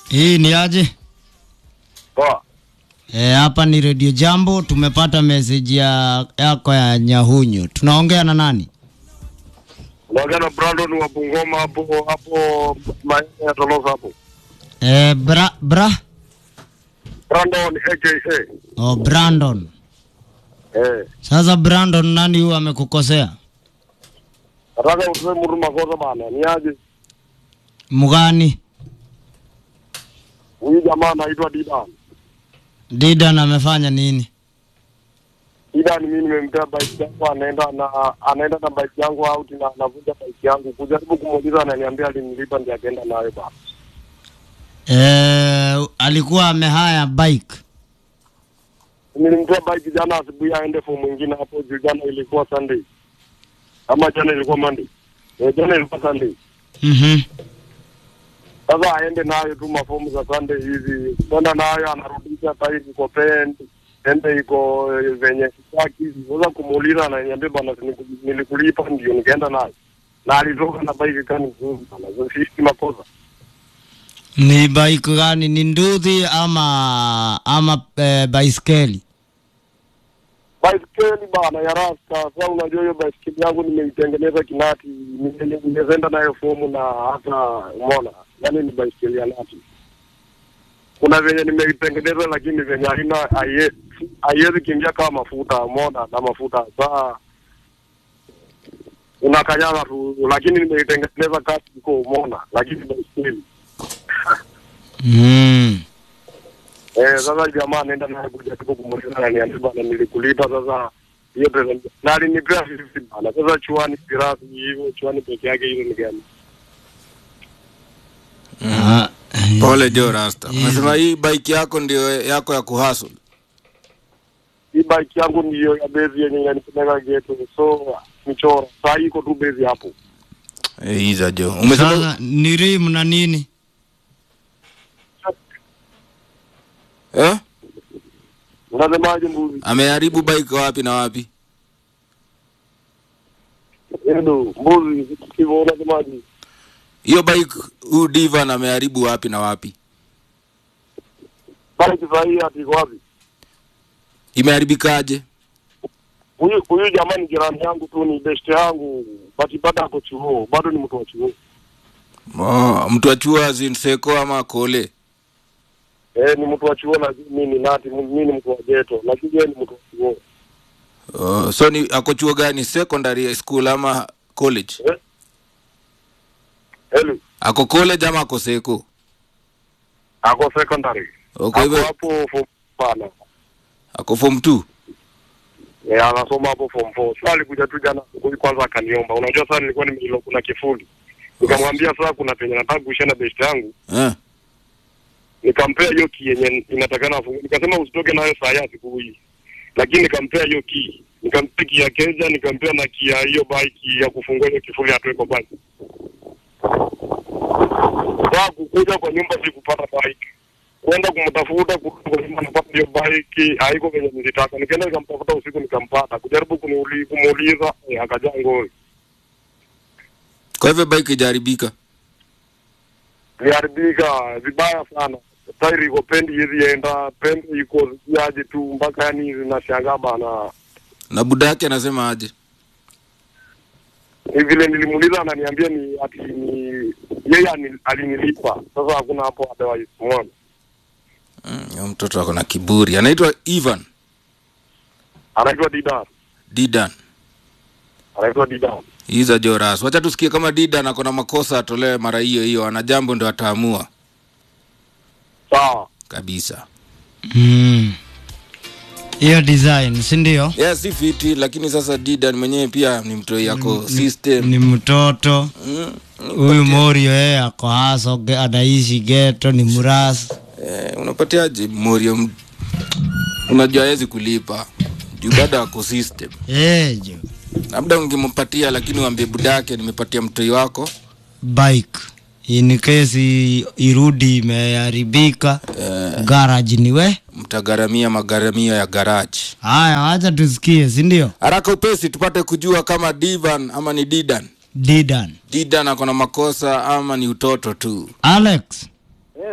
Hii ni aje? Poa. E, hapa ni Radio Jambo. Tumepata message ya yako ya Nyahunyu. Tunaongea na nani? Unaongea na Brandon wa Bungoma hapo hapo maeneo ya Tolosa hapo. E, bra, bra? Brandon aka. Oh, Brandon. Eh. Sasa Brandon, nani huyu amekukosea? Nataka useme mtu makosa bana. Ni aje? Mgani? Huyu jamaa anaitwa Didan. Didan amefanya nini? Didan mimi nimempea bike yangu anaenda na anaenda na bike yangu out na anavuja bike yangu. Kujaribu kumuuliza ananiambia alinilipa ndiye akaenda nayo bana. E, alikuwa amehaya bike. Nilimtoa bike jana asubuhi aende for mwingine hapo juu jana ilikuwa Sunday. Ama jana ilikuwa Monday. Eh, jana ilikuwa Sunday. Mhm. Sasa aende nayo tu mafomu za Sunday hivi, kwenda nayo anarudisha tairi iko pen ende iko eh, venye sitaki. Sasa kumuuliza ananiambia bana, niku- nilikulipa ndio nikaenda nayo, na alitoka na bike kani nzuri bana, so sisi makosa Ni bike gani? Ni nduthi ama ama e, baiskeli? baiskeli bana ya rasta. Sasa unajua hiyo baiskeli yangu nimeitengeneza kinati, nime- nimeenda nayo fomu na hata umeona, yani ni baiskeli ya nati. Kuna venye nimeitengeneza lakini venye haina haie- haiwezi kiingia kama mafuta, umeona, na mafuta saa unakanyaga tu, lakini nimeitengeneza kati iko, umeona, lakini baiskeli Mm. Eh, sasa jamaa anaenda naye kuja tu kumuuliza ananiambia bana nilikulipa sasa hiyo pesa na alinipea fifty bana. Sasa chuani pirasi hivyo chuani peke yake hizo ni gani? Ah, eh, Pole Jo Rasta. Unasema hii bike yako ndio yako ya kuhustle. Hii bike yangu ndiyo ya bezi yenye inanipeleka geto. So michoro. Saa hii iko tu bezi hapo. Eh, hiza Jo. Umesema Sasa ni rim na nini? eh? Unasemaje mbuzi? Ameharibu bike wapi na wapi? Endo mbuzi hivyo unasemaje? Hiyo bike huu Divan ameharibu wapi na wapi? Bike saa hii ati iko wapi? Imeharibikaje? Huyu huyu jamaa ni jirani yangu tu, ni best yangu, but bado ako chuo, bado ni mtu wa chuo. Oh, mtu wa chuo zinseko ama kole. Eh, ni mtu wa chuo na mimi ni nati, mimi ni mtu wa geto, lakini yeye ni mtu wa chuo. Oh, so ni ako chuo gani? Secondary school ama college? Hello, Ako college ama ako seko? ako secondary. Oh, Kwa Ako hivyo hapo form bana. ako form 2. Eh, anasoma hapo form 4. Sasa alikuja tu jana asubuhi kwanza akaniomba. Unajua sasa nilikuwa nimeilo kuna kifuli. Nikamwambia sasa kuna penye nataka kuishia na best yangu. Eh. Nikampea hiyo key yenye inatakana afungue. Nikasema usitoke nayo saa ya asubuhi. Lakini nikampea hiyo key. Nikampea key ya keja, nikampea na key ya hiyo bike ya kufungua hiyo kifuli atoe kwa bike. Sasa kukuja kwa nyumba sikupata bike. Kwenda kumtafuta kurudi kwa nyumba napata hiyo bike haiko venye nilitaka. Nikaenda nikamtafuta usiku nikampata. Kujaribu kuniuli- kumuuliza eh, akajaa ngori. Kwa hivyo bike ijaharibika. Iliharibika vibaya sana. Tairi iko pendi hizi enda, pendi iko ziaje tu mpaka yani zinashangaa bana. Na buda yake anasema aje? Ni vile nilimuuliza ananiambia ni ati ni yeye ani- alinilipa. Sasa hakuna hapo otherwise umeona. Mm, huyo mtoto ako na kiburi. Anaitwa Ivan Anaitwa Didan. Didan. Anaitwa Didan. Iza Joras. Wacha tusikie kama Didan ako na makosa atolewe mara hiyo hiyo. Ana jambo ndio ataamua Sawa. kabisa. Mm. Hiyo design, si ndio? Yeah, si fiti lakini sasa Didan mwenyewe pia ni mtoi yako system. Ni mtoto Mm, huyu Morio, yeye ako haso, ge- anaishi geto, ni murasi. eh, unapatiaje Morio? m- Unajua hawezi kulipa juu bado ako system. Eh, jo. Labda ungempatia lakini uambie budake nimepatia mtoi wako bike in case i- irudi imeharibika garage ni we mtagharamia magharamio ya garage. haya wacha tusikie si ndio Haraka upesi tupate kujua kama Divan ama ni Didan. didan Didan ako na makosa ama ni utoto tu. alex Yes.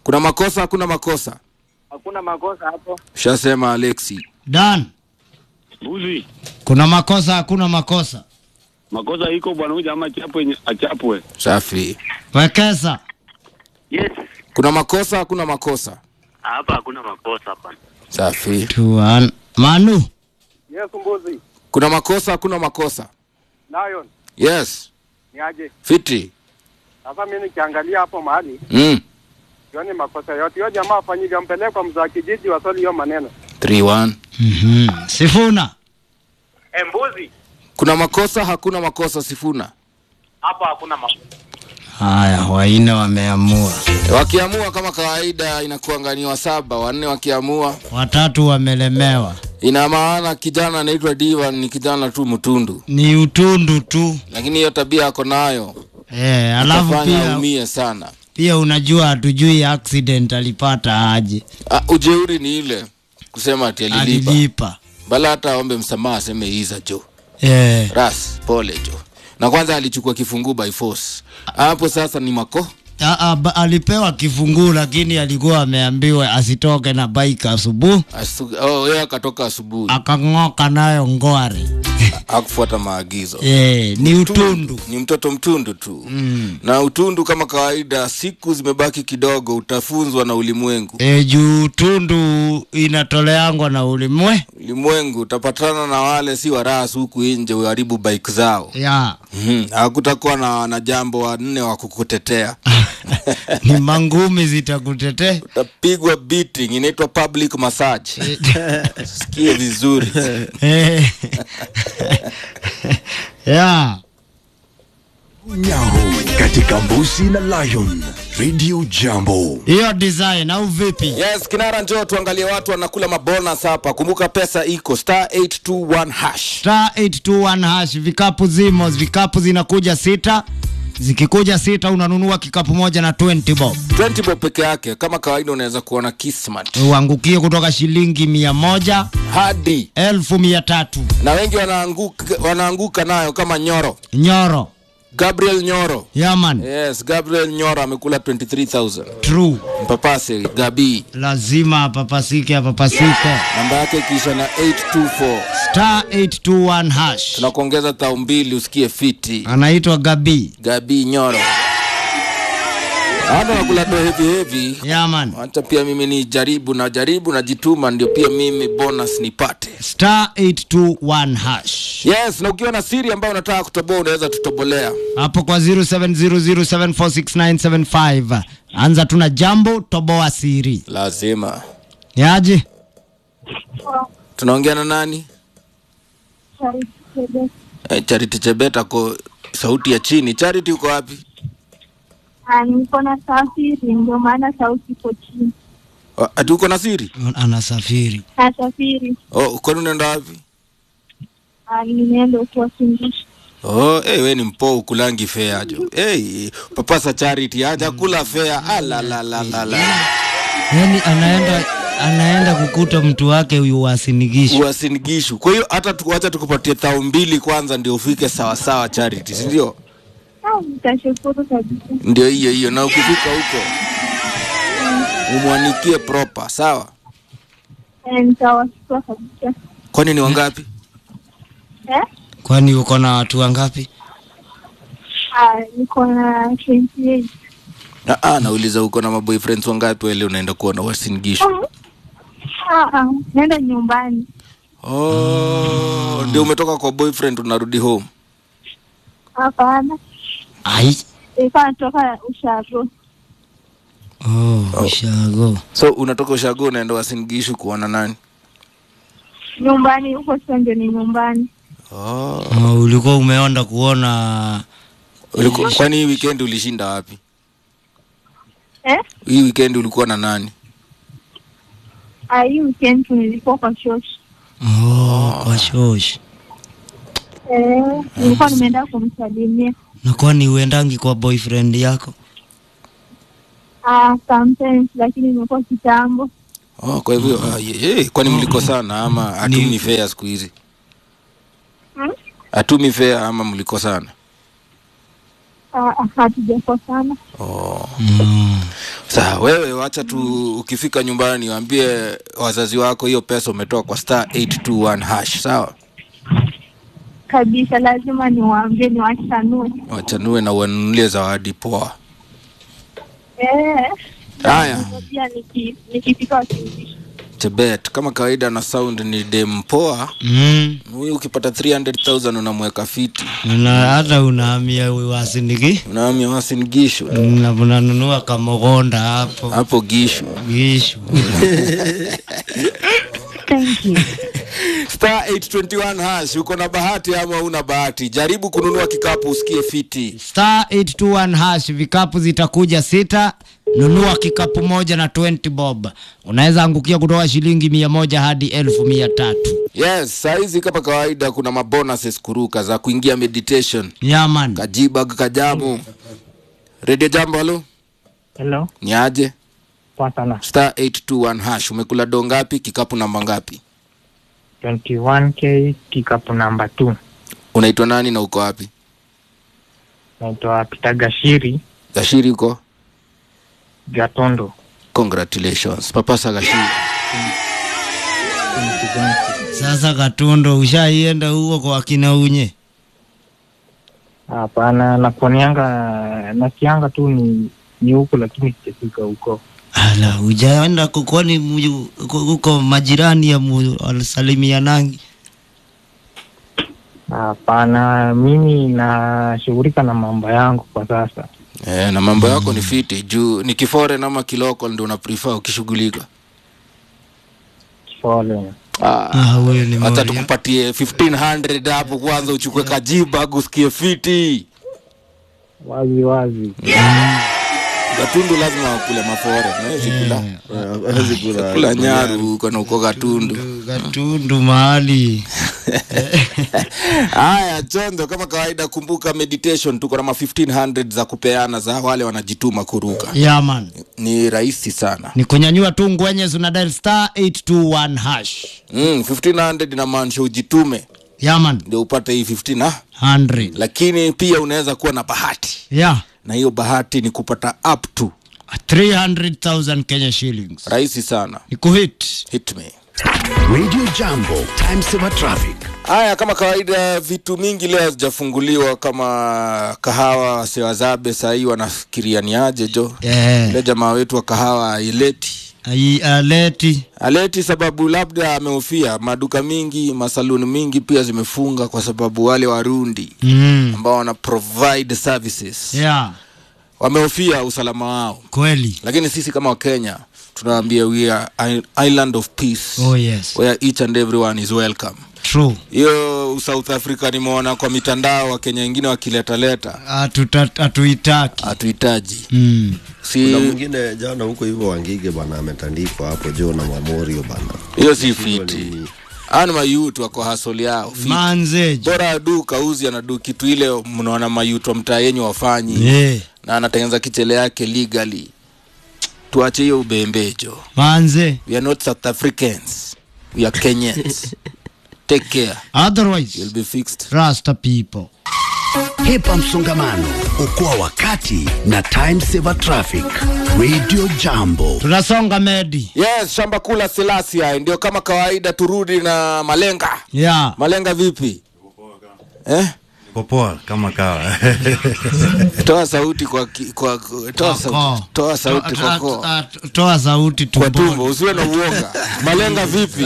kuna makosa hakuna makosa Hakuna makosa hapo. shasema alexi Dan, Mbuzi, kuna makosa hakuna makosa? makosa iko bwana, huyu jamaa achapwe, achapwe. safi Wekesa, Yes, kuna makosa hakuna makosa hapa hakuna makosa hapa. safi tuan Manu, Yes, mbuzi. kuna makosa hakuna makosa Lion, yes ni aje? fiti Sasa mimi nikiangalia hapo mahali, mm. sioni makosa yote. Hiyo jamaa afanyike, ampeleke kwa mzaa kijiji wasoli hiyo maneno. 3-1. Mhm. Sifuna, Eh, mbuzi, kuna makosa hakuna makosa sifuna hapa hakuna makosa. haya waine wameamua, wakiamua kama kawaida inakuanganiwa saba wanne wakiamua watatu wamelemewa, ina maana kijana anaitwa diva ni kijana tu mtundu ni utundu tu lakini hiyo tabia ako nayo eh. Alafu itafanya pia aumie sana pia unajua hatujui accident alipata aje, Ah, ujeuri ni ile kusema ati alilipa alilipa bala hata aombe msamaha aseme iza jo eh. ras pole jo na kwanza alichukua kifunguu by force hapo sasa ni mako A, a, ba- alipewa kifunguu lakini alikuwa ameambiwa asitoke na bike asubuhi, Asu- oh, yeye akatoka asubuhi akang'oka nayo ngware hakufuata maagizo eh, ni utundu ni mtoto mtundu tu mm. na utundu kama kawaida siku zimebaki kidogo utafunzwa na ulimwengu E, juu utundu inatoleangwa na ulimwe ulimwengu utapatana na wale si warasu huku nje uharibu bike zao ya Mhm, hakutakuwa na, na jambo wanne wa kukutetea ni mangumi zitakutetea utapigwa beating inaitwa public massage sikie vizuri Eh. ya Nyahu katika Mbusi na Lion Radio Jambo. hiyo design au vipi? yes kinara njoo tuangalie watu wanakula mabonus hapa kumbuka pesa iko star 821 hash Star 821 hash, vikapu zimo, vikapu zinakuja sita. Zikikuja sita unanunua kikapu moja na 20 bob, 20 bob peke yake kama kawaida unaweza kuona kismat uangukie kutoka shilingi mia moja hadi elfu mia tatu na wengi wanaanguka, wanaanguka nayo kama nyoro nyoro gabriel nyoro yaman yes gabriel nyoro amekula 23000 true mpapase gabi lazima apapasike apapasike namba yake ikiisha na 824 star 821 hash tunakuongeza tao mbili usikie fiti anaitwa gabi gabi nyoro hata nakula do hevi hevi yaman hata pia mimi ni jaribu na jaribu najituma ndio pia mimi bonus nipate star 821 hash yes na ukiwa na siri ambayo unataka kutoboa unaweza tutobolea hapo kwa 0700746975 anza tuna jambo toboa siri lazima yaje tunaongea na nani eh, charity chebeta ko sauti ya chini charity uko wapi Ah, niko na safiri ndio maana sauti iko chini. Oh, ati uko na siri anasafiri Nasafiri oh, kwani unaenda wapi ah, nimeenda ukiwafundisha. oh, hey, we ni mpo ukulangi fea jo hey, papasa charity aja kula fea alalalalala yani anaenda anaenda kukuta mtu wake huyu wasinigisha uasinigishu kwa hiyo hata tukuacha tukupatie thao mbili kwanza ndio ufike sawasawa charity sindio Ah, nitashukuru kabisa. ndio hiyo hiyo na ukifika huko umwanikie proper sawa Eh, nitawashukuru kabisa. kwani ni wangapi Eh? kwani uko na watu wangapi Ah, niko na 28. Ah, ah, nauliza uko na maboyfriends wangapi wale unaenda kuona wasinigishu Ah, ah, naenda nyumbani. oh, ndio umetoka kwa boyfriend unarudi home Hapana. ai Nilikuwa natoka ushago. oh, ushago so unatoka ushago unaenda wasinigishu kuona nani Nyumbani huko sasa ndio ni nyumbani. oh. oh, ulikuwa umeenda kuona Uliku, kwani hii weekend ulishinda wapi Eh? hii weekend ulikuwa na nani Ah, hii weekend nilikuwa kwa shoshi. oh, kwa shosh Eh, nilikuwa nimeenda kumsalimia. na kwani uendangi kwa boyfriend yako Ah, sometimes lakini imekuwa kitambo. oh, kwa hivyo ah, ye, ye, kwani mlikosana ama atumi fea siku hizi Hmm? atumi fea ama mlikosana Ah, hatujakosana. oh. Mm. Sawa, wewe wacha tu ukifika nyumbani waambie wazazi wako hiyo pesa umetoa kwa star 821 hash sawa Kabisa, lazima niwaambie, niwachanue. wachanue na uwanunulie zawadi poa Eh, haya pia niki- nikifika wakirudisha. chebet kama kawaida na sound ni dem poa Mm. huyu ukipata 300000 unamweka fiti Na hata unahamia wasiniki unaamia wasinigishu na unanunua kamogonda hapo hapo gishu gishu Thank you. star 821 hash uko na bahati ama una bahati jaribu kununua kikapu usikie fiti star 821 hash vikapu zitakuja sita nunua kikapu moja na 20 bob unaweza angukia kutoka shilingi mia moja hadi elfu mia tatu yes sahizi kama kawaida kuna mabonuses kuruka za kuingia meditation yaman kajibag kajamu redio jambo halo Hello, ni aje poa sana. star 821 hash umekula do ngapi kikapu namba ngapi 21k kikapu namba 2. unaitwa nani na uko wapi Naitwa Peter Gashiri gashiri uko Gatondo. congratulations papasa gashiri sasa katundo ushaienda huko kwa kina unye Hapana, nakuonianga nasikianga tu ni ni huko, lakini sijafika huko. ala ujaenda kukwani huko majirani ya salimianangi Hapana, mimi nashughulika na mambo yangu kwa sasa. eh, na mambo yako ni fiti juu ni kiforeign ama kiloko ndio una prefer ukishughulika Pole. ah. Ah, huyo ni hata Moria. tukupatie 1500 hapo kwanza uchukue kajibag usikie fiti Wazi wazi. gatundu lazima wakule mafore nawezi kula hawezi kula kula nyaru huko na uko gatundu Gatundu mahali haya chondo kama kawaida kumbuka meditation tuko na ma 1500 za kupeana za wale wanajituma kuruka yaman ni rahisi sana ni kunyanyua tu ngwenye una dial star 821 hash mm, 1500 inamaanisha ujitume yaman ndio upate hii 15 ah? 100 lakini pia unaweza kuwa na bahati yeah na hiyo bahati ni kupata up to 300000 kenya shillings rahisi sana ni kuhit hit me Radio Jambo, time saver traffic. haya kama kawaida vitu mingi leo hazijafunguliwa kama kahawa sewazabe sahii wanafikiria ni aje jo yeah. ile jamaa wetu wa kahawa aileti Ai- aleti aleti sababu labda amehofia maduka mingi masaluni mingi pia zimefunga kwa sababu wale warundi mm. ambao wana provide services yeah wamehofia usalama wao kweli lakini sisi kama wakenya tunawaambia we are i- island of peace oh yes where each and everyone is welcome true hiyo south africa nimeona kwa mitandao wakenya wengine wakiletaleta Hatuta- hatuitaki hatuhitaji mm. si kuna mwingine jana huko hivyo wangige bana ametandikwa hapo juu na mamorio bana hiyo si Hivyo fiti ni- ani mayutu wako hasoli yao fiti. manzeji bora adu kauzi anadu kitu ile mnaona mayutu wa mtaa yenyu wafanyi yeah. na anatengeneza kichele yake legally tuache hiyo ubembejo manze we are not south africans we are kenyans take care otherwise you'll be fixed rasta people Hepa msongamano, okoa wakati na time saver traffic. Radio Jambo. tunasonga medi yes shamba kula silasia ndio kama kawaida turudi na malenga yeah. malenga vipi eh? popoa kama kawa toa sauti kwa, ki, kwa toa, sauti, Koo. toa sauti To- kwa to- koo. to- toa sauti kwa tumbo tumboni usiwe na uoga malenga vipi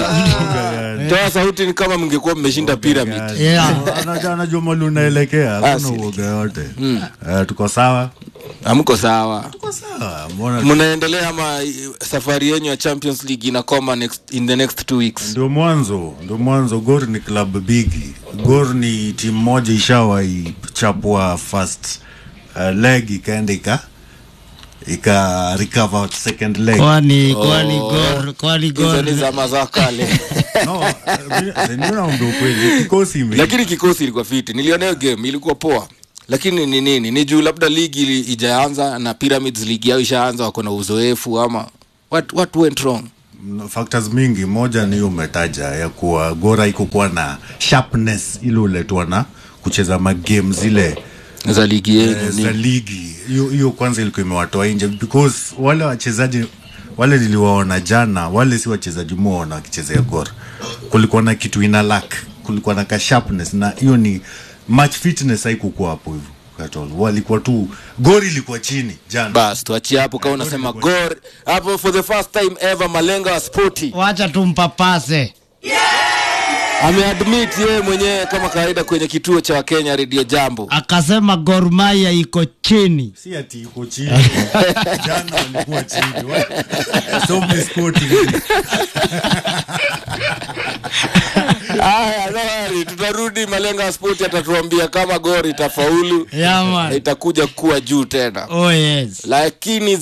toa sauti ni kama mngekuwa mmeshinda pyramid yeah. Anajua- anajua mali unaelekea Ah, hakuna si. uoga yote Eh, tuko sawa hamko sawa tuko sawa mbona mnaendelea ama eh, safari yenyu ya champions league inakoma next, in the next two weeks ndio mwanzo ndio mwanzo gor ni club bigi gor ni timu moja ishawahi chapwa first uh, leg ikaenda ika ika recover second leg kwani kwani gor kwani hizo gor ni zama za kale no eh, ndio naomba ukweli kikosi ime lakini kikosi ilikuwa fiti niliona hiyo game ilikuwa poa lakini ni nini ni juu labda ligi ili- ijaanza na pyramids ligi yao ishaanza wako na uzoefu ama what, what went wrong factors mingi moja ni hiyo umetaja ya kuwa gora iko kuwa na sharpness ile uletwa na kucheza magame zile za ligi eh, yenyu za ni ligi hiyo hiyo kwanza ilikuwa imewatoa nje because wale wachezaji wale niliwaona jana wale si wachezaji muona wakichezea gor kulikuwa na kitu ina lack kulikuwa na ka sharpness na hiyo ni match fitness haikukuwa hapo hivyo at all. walikuwa tu gor ilikuwa chini jana bas tuachie hapo kama unasema gor hapo for the first time ever malenga wa spoti wacha tumpapase ameadmit yeye mwenyewe kama kawaida kwenye kituo cha wakenya redio jambo akasema Gor Mahia iko chini si ati iko chini jana walikuwa chini Wa- some sporting Aya, no worry, tutarudi malenga wa spoti atatuambia kama gor itafaulu Yeah, man. na itakuja kuwa juu tena oh yes lakini